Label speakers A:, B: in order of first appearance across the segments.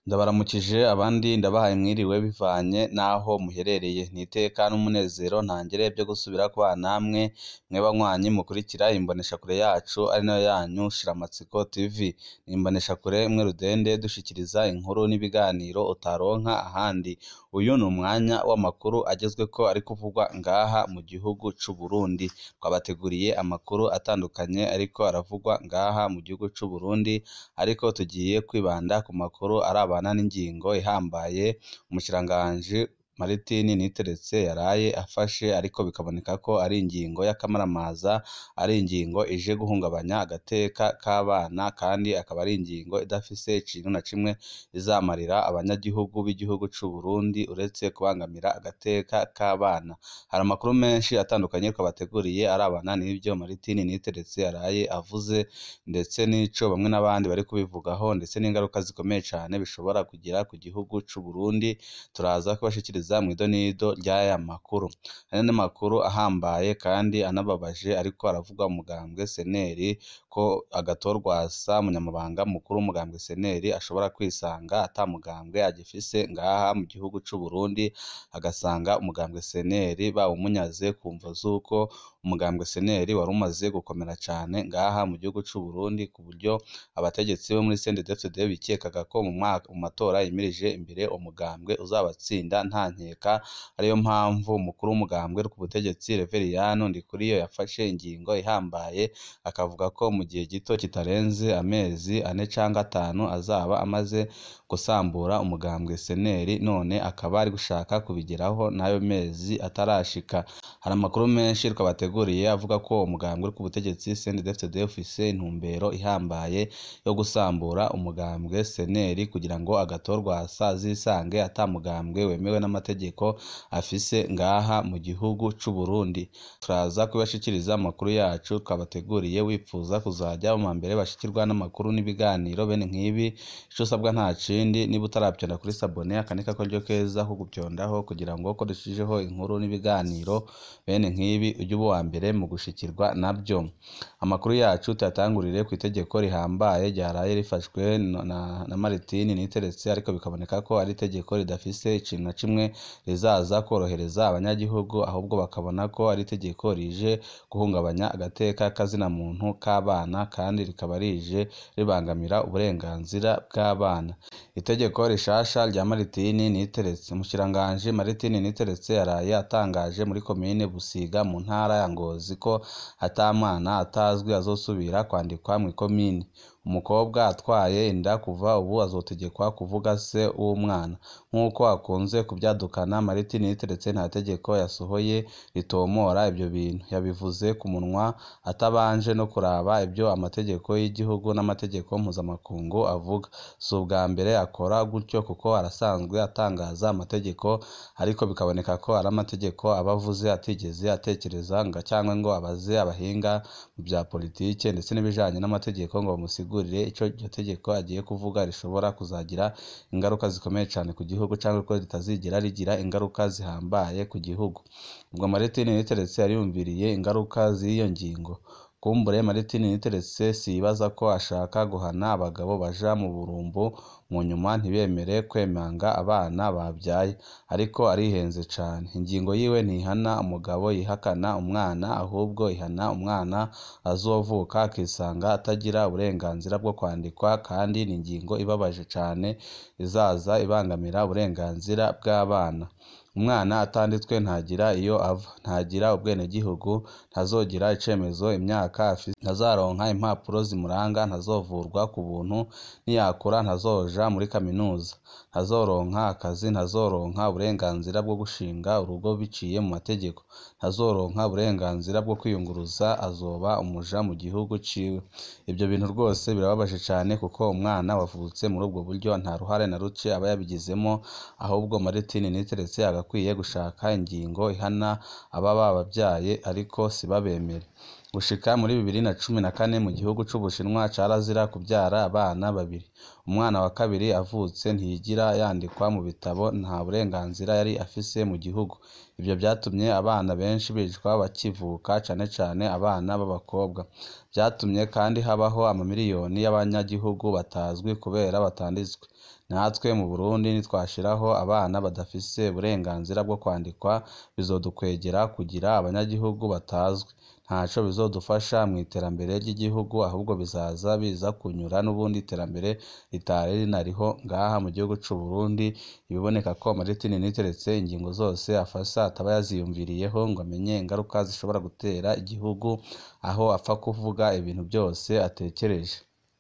A: Ndabaramukije abandi ndabahaye mwiriwe bivanye n'aho muherereye, ni iteka n'umunezero ntangere vyo gusubira kubana namwe mwe banywanyi mukurikira imboneshakure yacu ari nayo yanyu Shiramatsiko TV, ni imboneshakure imwe rudende dushikiriza inkuru n'ibiganiro utaronka ahandi, uyu ni umwanya w'amakuru agezweko ari kuvugwa ngaha mu gihugu c'Uburundi, twabateguriye amakuru atandukanye ariko aravugwa ngaha mu gihugu c'Uburundi, ariko tugiye kwibanda ku makuru arabana n'ingingo ihambaye umushikiranganji Maritini Niteretse yaraye afashe ariko bikaboneka ko ari ingingo y'akamaramaza, ari ingingo ije guhungabanya agateka k'abana kandi akaba ari ingingo idafise ikintu na kimwe izamarira abanyagihugu b'igihugu c'Uburundi uretse kubangamira agateka k'abana, hari amakuru menshi atandukanye twabateguriye arabana n'ivyo Maritini Niteretse yaraye avuze, ndetse n'ico bamwe n'abandi bari kubivugaho ndetse n'ingaruka zikomeye cane bishobora kugira ku gihugu c'Uburundi, turaza kubashikiriza mw'idonido ry'aya makuru, hari n'amakuru ahambaye kandi anababaje ariko aravugwa mu mugambwe CNL ko Agathon-Rwasa umunyamabanga mukuru w'umugambwe CNL ashobora kwisanga ata mugambwe agifise ngaha mu gihugu c'Uburundi, agasanga umugambwe CNL bawumunyaze ku mvo z'uko umugambwe CNL wari umaze gukomera cane ngaha mu gihugu c'Uburundi, ku buryo abategetsi bo muri CNDD-FDD bikekaga ko mu matora yimirije imbere umugambwe uzobatsinda nta nkeka, ariyo mpamvu umukuru w'umugambwe uri ku butegetsi Reveriyani Ndikuriyo yafashe ingingo ihambaye, akavuga ko mu gihe gito kitarenze amezi ane canke atanu azaba amaze gusambura umugambwe CNL, none akaba ari gushaka kubigeraho n'ayo mezi atarashika, hari amakuru menshi twabateguriye avuga ko umugambwe uri ku butegetsi CNDD-FDD ufise intumbero ihambaye yo gusambura umugambwe CNL kugira ngo Agathon-Rwasa azisange ata mugambwe wemewe n'amategeko afise ngaha mu gihugu c'Uburundi, turaza kubashikiriza amakuru yacu twabateguriye wipfuza kuzaja mu mbere bashikirwa n'amakuru n'ibiganiro bene nk'ibi, ico usabwa nta kindi niba utaravyonda kuri sabone aka ni karyo keza ko guvyondaho kugira ngo ko dushijeho inkuru n'ibiganiro bene nk'ibi uje uba uwambere mu gushikirwa navyo, amakuru yacu tuyatangurire kw'itegeko rihambaye ryaraye rifashwe na Maritini Niteretse ariko bikaboneka ko ari itegeko ridafise ikintu na kimwe rizaza kworohereza abanyagihugu, ahubwo bakabona ko ari itegeko rije guhungabanya agateka k'azina muntu k'abana kandi rikaba rije ribangamira uburenganzira bw'abana, itegeko rishasha rya Maritini Niteretse, umushikiranganji Maritini Niteretse yaraye atangaje muri komine Busiga mu ntara ya Ngozi ko ata mwana atazwi azosubira kwandikwa mw'ikomine, umukobwa atwaye inda kuva ubu azotegekwa kuvuga se w'umwana, nk'uko akunze kuvyadukana Maritini Niteretse nta tegeko yasohoye ritomora ivyo bintu, yabivuze ku munwa atabanje no kuraba ivyo amategeko y'igihugu n'amategeko mpuzamakungu avuga, si ubwa mbere akora gutyo kuko arasanzwe atangaza amategeko, ariko bikaboneka ko ari amategeko aba avuze atigeze atekereza canke ngo abaze abahinga mu vya politike ndetse n'ibijanye n'amategeko ngo bamusigurire ico iryo tegeko agiye kuvuga rishobora kuzagira ingaruka zikomeye cane ku gihugu canke ko ritazigera rigira ingaruka zihambaye ku gihugu, ubwo Maritini Niteretse yariyumviriye ingaruka z'iyo ngingo, kumbure Maritini Niteretse siyibaza ko ashaka guhana abagabo baja mu burumbu mu nyuma ntibemere kwemanga abana bavyaye, ariko arihenze cane, ingingo yiwe ntihana umugabo yihakana umwana, ahubwo ihana umwana azovuka akisanga atagira uburenganzira bwo kwandikwa kandi ni ingingo ibabaje cane izaza ibangamira uburenganzira bw'abana, umwana atanditswe ntagira iyo ava, ntagira ubwenegihugu, ntazogira icemezo imyaka afise, ntazaronka impapuro zimuranga, ntazovurwa ku buntu, niyakura ntazoja muri kaminuza, ntazoronka akazi, ntazoronka uburenganzira bwo gushinga urugo biciye mu mategeko, ntazoronka uburenganzira bwo kwiyunguruza, azoba umuja mu gihugu ciwe, ivyo bintu rwose birababaje cane kuko umwana wavutse muri ubwo buryo nta ruhare na ruke aba yabigizemwo, ahubwo Maritini Niteretse agakwiye gushaka ingingo ihana ababa babavyaye ariko sibabemere, gushika muri bibiri na cumi na kane mu gihugu c'Ubushinwa carazira kuvyara abana babiri, umwana wa kabiri avutse ntiyigira yandikwa mu bitabo, nta burenganzira yari afise mu gihugu, ivyo vyatumye abana benshi bicwa bakivuka cane cane abana b'abakobwa, vyatumye kandi habaho amamiriyoni y'abanyagihugu batazwi kubera batanditswe, natwe mu Burundi nitwashiraho abana badafise uburenganzira bwo kwandikwa bizodukwegera kugira abanyagihugu batazwi ntaco bizodufasha mw'iterambere ry'igihugu ahubwo bizaza biza kunyura n'ubundi iterambere ritari rinariho ngaha mu gihugu c'u Burundi ibiboneka ko Martin Niteretse ingingo zose afasha ataba yaziyumviriyeho ngo amenye ingaruka zishobora gutera igihugu aho apfa kuvuga ibintu byose atekereje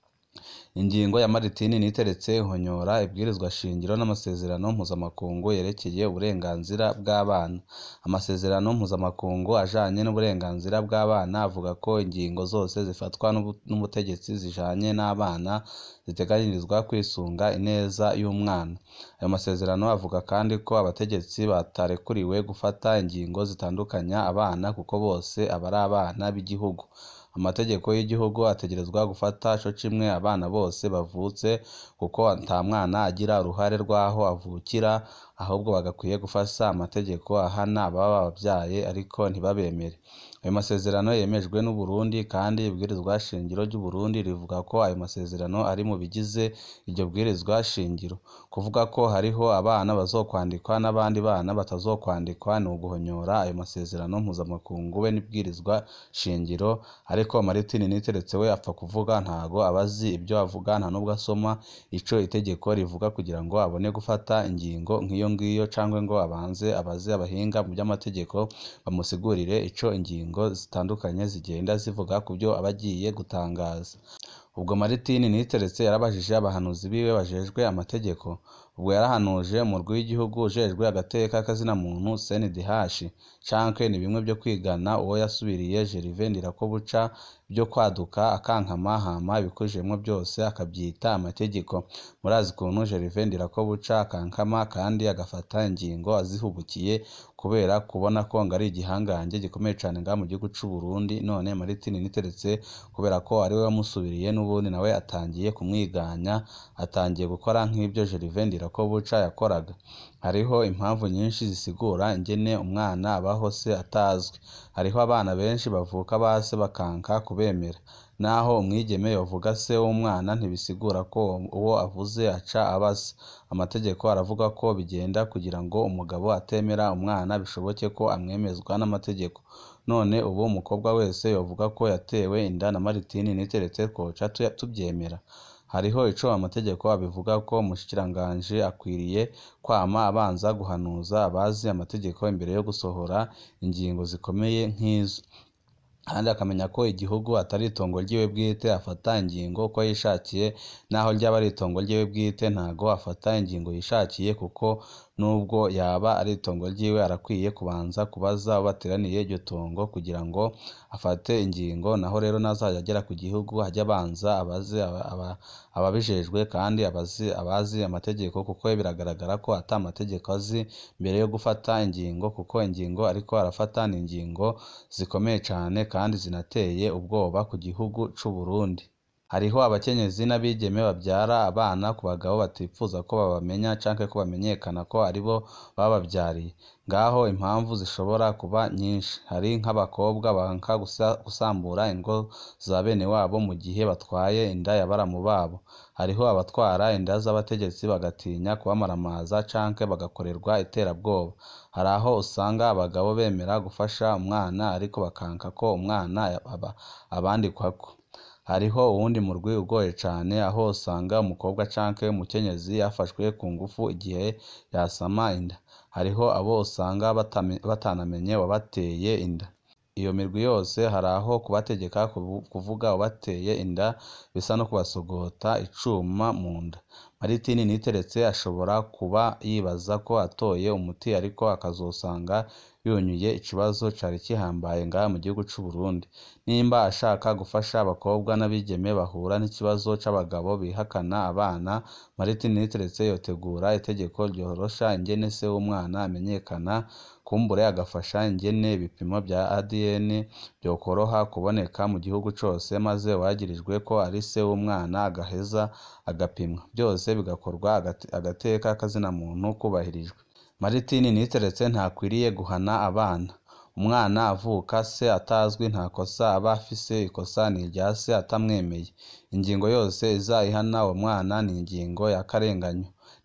A: ingingo ya Martin Niteretse ihonyora ibwirizwa shingiro n'amasezerano mpuzamakungu yerekeye uburenganzira bw'abana amasezerano mpuzamakungu ajanye n'uburenganzira bw'abana avuga ko ingingo zose zifatwa n'ubutegetsi zijanye n'abana ziteganyirizwa kwisunga ineza y'umwana ayo masezerano avuga kandi ko abategetsi batarekuriwe gufata ingingo zitandukanya abana kuko bose aba ari abana b'igihugu amategeko y'igihugu ategerezwa gufata co kimwe abana bose bavutse kuko nta mwana agira uruhare rw'aho avukira ahubwo bagakwiye gufasha amategeko ahana ababa babavyaye ariko ntibabemere ayo masezerano yemejwe n'u Burundi kandi ibwirizwa shingiro ry'u Burundi rivuga ko ayo masezerano ari mu bigize iryo bwirizwa shingiro kuvuga ko hariho abana bazokwandikwa n'abandi bana batazokwandikwa ni uguhonyora ayo masezerano mpuzamakungu be n'ibwirizwa shingiro ariko Martin Niteretse we apfa kuvuga ntago abazi ibyo avuga nta nubwo asoma ico itegeko rivuga kugira ngo abone gufata ingingo nk'iyo ngiyo cangwe ngo abanze abaze abahinga mu by'amategeko bamusigurire ico ingingo zitandukanye zigenda zivuga ku byo aba agiye gutangaza ubwo Martin Niteretse yarabajije abahanuzi biwe bajejwe amategeko ubwo yarahanuje umurwi w'igihugu ujejwe agateka k'azina muntu CNDH canke ni bimwe byo kwigana uwo yasubiriye Gervais Ndirakobuca byo kwaduka akankama hama ibikujemwo byose akabyita amategeko murazi ukuntu Gervais Ndirakobuca akankama kandi agafata ingingo azihubukiye kubera kubona ko ngo ari igihangange gikomeye cane ngaha mu gihugu c'u Burundi none Martin Niteretse kubera ko ariwe wamusubiriye n'ubundi nawe atangiye kumwiganya atangiye gukora nk'ibyo Gervais Ndirakobuca yakoraga hariho impamvu nyinshi zisigura ingene umwana abaho se atazwi hariho abana benshi bavuka base bakanka kubemera naho umwigeme yovuga se w'umwana ntibisigura ko uwo avuze aca aba se amategeko aravuga ko bigenda kugira ngo umugabo atemera umwana bishoboke ko amwemezwa n'amategeko none ubu umukobwa wese yovuga ko yatewe inda na Martin Niteretse twoca tubyemera hariho ico amategeko abivuga ko umushikiranganji akwiriye kwama abanza guhanuza abazi amategeko imbere yo gusohora ingingo zikomeye nk'izo kandi akamenya ko igihugu atari itongo ryiwe bwite afata ingingo uko yishakiye naho ryaba ari itongo ryiwe bwite ntago afata ingingo yishakiye kuko nubwo yaba ari itongo ryiwe arakwiye kubanza kubaza abo bateraniye iryo tongo kugira ngo afate ingingo naho rero nazajya agera ku gihugu ajya abanza abaze ababijejwe kandi abazi abazi amategeko kuko biragaragara ko ata amategeko azi mbere yo gufata ingingo kuko ingingo ariko arafata ni ingingo zikomeye cane kandi zinateye ubwoba ku gihugu c'u Burundi hariho abakenyezi n'abigeme babyara abana ku bagabo batipfuza ko babamenya canke ko bamenyekana ko aribo babavyariye ngaho impamvu zishobora kuba nyinshi hari nk'abakobwa banka gusambura ingo za bene wabo mu gihe batwaye inda ya baramu babo hariho abatwara inda z'abategetsi bagatinya kubamaramaza canke bagakorerwa iterabwoba hari aho usanga abagabo bemera gufasha umwana ariko bakanka ko umwana abandikwako hariho uwundi murwi ugoye cane aho usanga umukobwa canke umukenyezi yafashwe ku ngufu igihe yasama inda hariho abo usanga batanamenye wabateye inda iyo mirwi yose hari aho kubategeka kuvuga ubateye inda bisa no kubasogota icuma mu nda Martin Niteretse ashobora kuba yibaza ko atoye umuti ariko akazosanga yunyuye ikibazo cari kihambaye ngaha mu gihugu c'u Burundi nimba ashaka gufasha abakobwa n'abigeme bahura n'ikibazo c'abagabo bihakana abana Martin Niteretse yotegura itegeko ryorosha ingene se w'umwana amenyekana kumbure agafasha ingene ibipimo bya ADN byokoroha kuboneka mu gihugu cose maze uwagirijwe ko ari se w'umwana agaheza agapimwa byose bigakorwa agateka kazina muntu kubahirijwe Martin Niteretse ntakwiriye guhana abana umwana avuka se atazwi nta kosa aba afise ikosa ni irya se atamwemeye ingingo yose iza ihana uwo mwana ni ingingo y'akarenganyo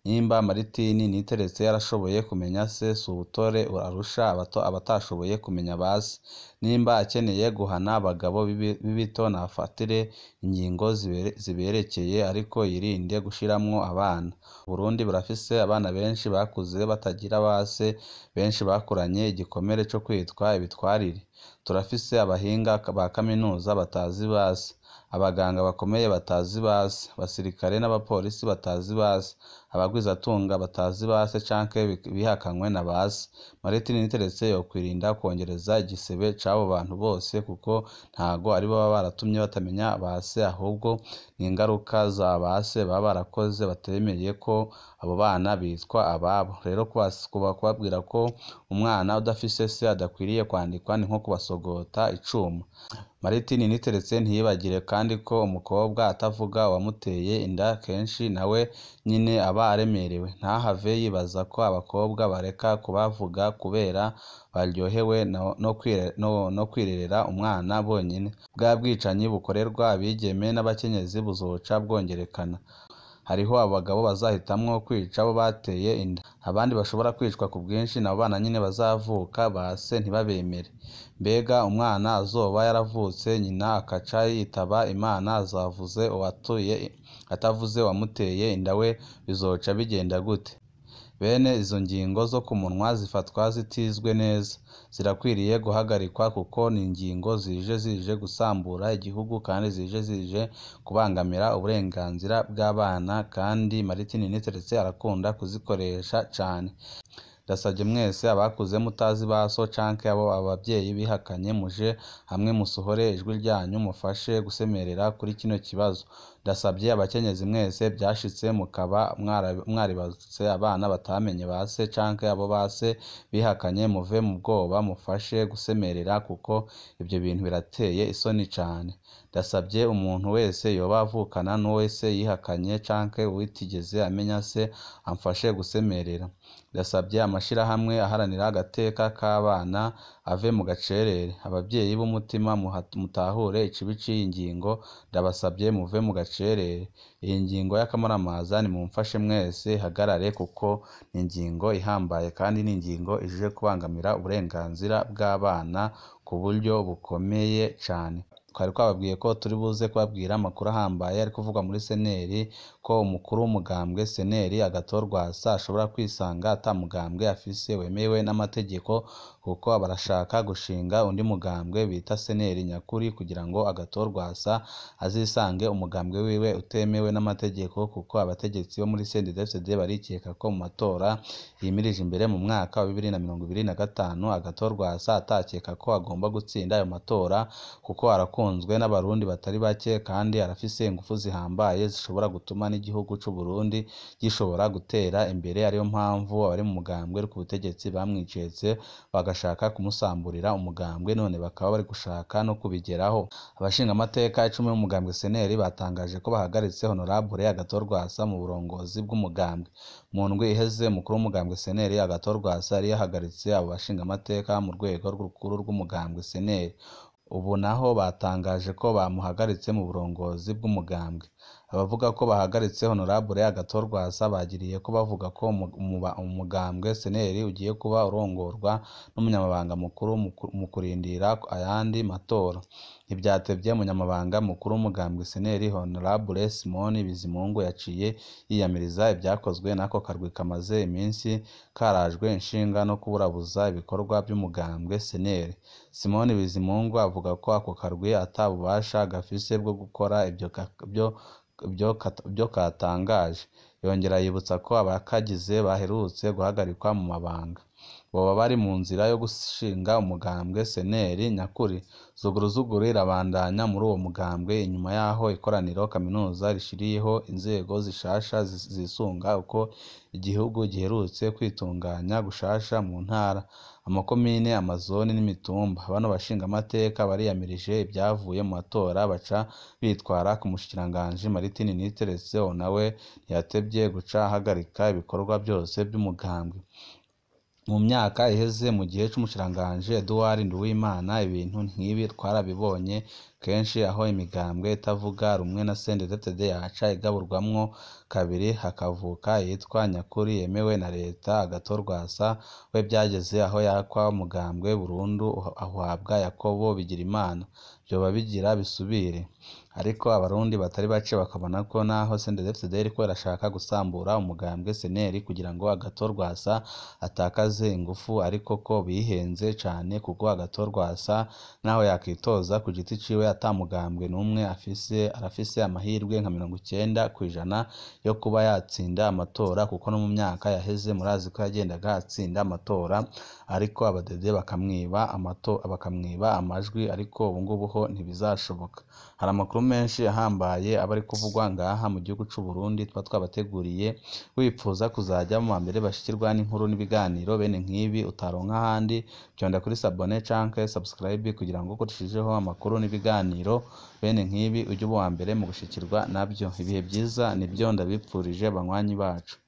A: nimba Maritini Niteretse yarashoboye kumenya se si ubutore arusha abatashoboye kumenya ba se nimba akeneye guhana abagabo b'ibito nafatire ingingo ziberekeye ariko yirinde gushiramwo abana Burundi burafise abana benshi bakuze batagira ba se benshi bakuranye igikomere co kwitwa ibitwarire turafise abahinga ba kaminuza batazi ba se abaganga bakomeye batazi ba se abasirikare n'abapolisi batazi ba se abagwizatunga batazi ba se canke bihakanywe na ba se Maritini Niteretse yokwirinda kwongereza igisebe c'abo bantu bose kuko ntago ari bo baba baratumye batamenya ba se ahubwo ni ingaruka za ba se baba barakoze batemeye ko abo bana bitwa ababo rero kubabwira ko umwana udafise se adakwiriye kwandikwa ni nko kubasogota icuma Maritini Niteretse ntiyibagire kandi ko umukobwa atavuga uwamuteye inda kenshi nawe nyine aba aremerewe ntahave yibaza ko abakobwa bareka kubavuga kubera baryohewe no kwirerera umwana bonyine bwa bwicanyi bukorerwa abigeme n'abakenyezi buzoca bwongerekana hariho abagabo bazahitamwo kwica abo bateye inda abandi bashobora kwicwa ku bwinshi nabo bana nyine bazavuka ba se ntibabemere mbega umwana azoba yaravutse nyina akaca yitaba Imana azavuze uwatuye atavuze uwamuteye inda we bizoca bigenda gute bene izo ngingo zo ku munwa zifatwa zitizwe neza zirakwiriye guhagarikwa kuko ni ingingo zije zije gusambura igihugu kandi zije zije kubangamira uburenganzira bw'abana kandi Maritini Niteretse arakunda kuzikoresha cane ndasabye mwese abakuze mutazi ba so canke abo abavyeyi bihakanye muje hamwe musohore ijwi ryanyu mufashe gusemerera kuri kino kibazo ndasabye abakenyezi mwese byashitse mukaba mwaribarutse abana batamenye ba se canke abo ba se bihakanye muve mu bwoba mufashe gusemerera kuko ibyo bintu birateye isoni cane ndasabye umuntu wese yoba avukana n'uwo se yihakanye canke uwitigeze amenya se amfashe gusemerera ndasabye amashirahamwe aharanira agateka k'abana ave mu gacerere abavyeyi b'umutima mutahure ikibi c'iyi ngingo ndabasabye muve mu gacerere iyi ngingo y'akamaramaza nimumfashe mwese ihagarare kuko ni ingingo ihambaye kandi ni ingingo ije kubangamira uburenganzira bw'abana ku buryo bukomeye cane twari twababwiye ko turi buze kubabwira amakuru ahambaye ari kuvugwa muri seneri ko umukuru w'umugambwe seneri agatorwasa ashobora kwisanga ata mugambwe afise wemewe n'amategeko kuko barashaka gushinga undi mugambwe bita seneri nyakuri kugira ngo agatorwasa azisange umugambwe wiwe utemewe n'amategeko kuko abategetsi bo muri CNDD-FDD barikeka ko mu matora yimirije imbere mu mwaka wa bibiri na mirongo ibiri na gatanu agatorwasa atakeka ko agomba gutsinda ayo matora kuko arakunzwe n'abarundi batari bake kandi arafise ingufu zihambaye zishobora gutuma n'igihugu c'u Burundi gishobora gutera imbere ariyo mpamvu abari mu mugambwe uri ku butegetsi bamwicetse bagashaka kumusamburira umugambwe none bakaba bari gushaka no kubigeraho abashingamateka icumi b'umugambwe seneri batangaje ko bahagaritse honorable agatorwasa mu burongozi bw'umugambwe mu ndwi iheze umukuru w'umugambwe seneri agatorwasa yari yahagaritse abo bashingamateka mu rwego rukuru rw'umugambwe seneri ubu naho batangaje ko bamuhagaritse mu burongozi bw'umugambwe abavuga ko bahagaritse honorable agatorwasa bagiriye ko bavuga ko umugambwe seneri ugiye kuba urongorwa n'umunyamabanga mukuru mu kurindira ayandi matora ntibyatevye umunyamabanga mukuru w'umugambwe seneri honorable simoni bizimungu yaciye yiyamiriza ibyakozwe n'ako karwi kamaze iminsi karajwe inshinga no kuburabuza ibikorwa by'umugambwe seneri simoni bizimungu avuga ko ako karwi ata bubasha gafise bwo gukora ibyo byo katangaje yongera yibutsa ko abakagize baherutse guhagarikwa mu mabanga boba bari mu nzira yo gushinga umugambwe seneri nyakuri zuguruzuguru irabandanya muri uwo mugambwe inyuma y'aho ikoraniro kaminuza rishiriyeho inzego zishasha zisunga uko igihugu giherutse kwitunganya gushasha mu ntara amakomine amazoni n'imitumba bano bashingamateka bariyamirije ibyavuye mu matora baca bitwara ku mushikiranganji Maritini Niteretse nawe ntiyatevye guca ahagarika ibikorwa byose by'umugambwe mu myaka iheze mu gihe c'umushikiranganji Edouard Nduwimana ibintu nk'ibi twarabibonye kenshi aho imigambwe itavuga rumwe na CNDD-FDD yaca igaburwamwo kabiri hakavuka iyitwa nyakuri yemewe na leta agatorwasa we byageze aho yakwa umugambwe burundu ahabwa Yakobo Bigirimana vyoba bigira bisubire ariko abarundi batari bake bakabona ko naho CNDD-FDD iriko irashaka gusambura umugambwe SNL kugira ngo agatorwasa atakaze ingufu ariko ko bihenze cane kuko agatorwasa naho yakitoza ku giti ciwe ata mugambwe n'umwe afise arafise amahirwe nka mirongo icenda kw'ijana yo kuba yatsinda amatora kuko no mu myaka yaheze murazi ko yagendaga atsinda amatora ariko abadede bakamwiba amato bakamwiba amajwi ariko ubu ngubu ho ntibizashoboka hari amakuru menshi ahambaye aba ari kuvugwa ngaha mu gihugu c'u Burundi tuba twabateguriye wipfuza kuzaja mu mbere bashikirwa n'inkuru n'ibiganiro bene nk'ibi utaronka ahandi vyonda kuri sabone canke subscribe kugira ngo kurushijeho amakuru n'ibiganiro bene nk'ibi uje uba uwa mbere mu gushikirwa navyo ibihe vyiza nivyo ndabipfurije banywanyi bacu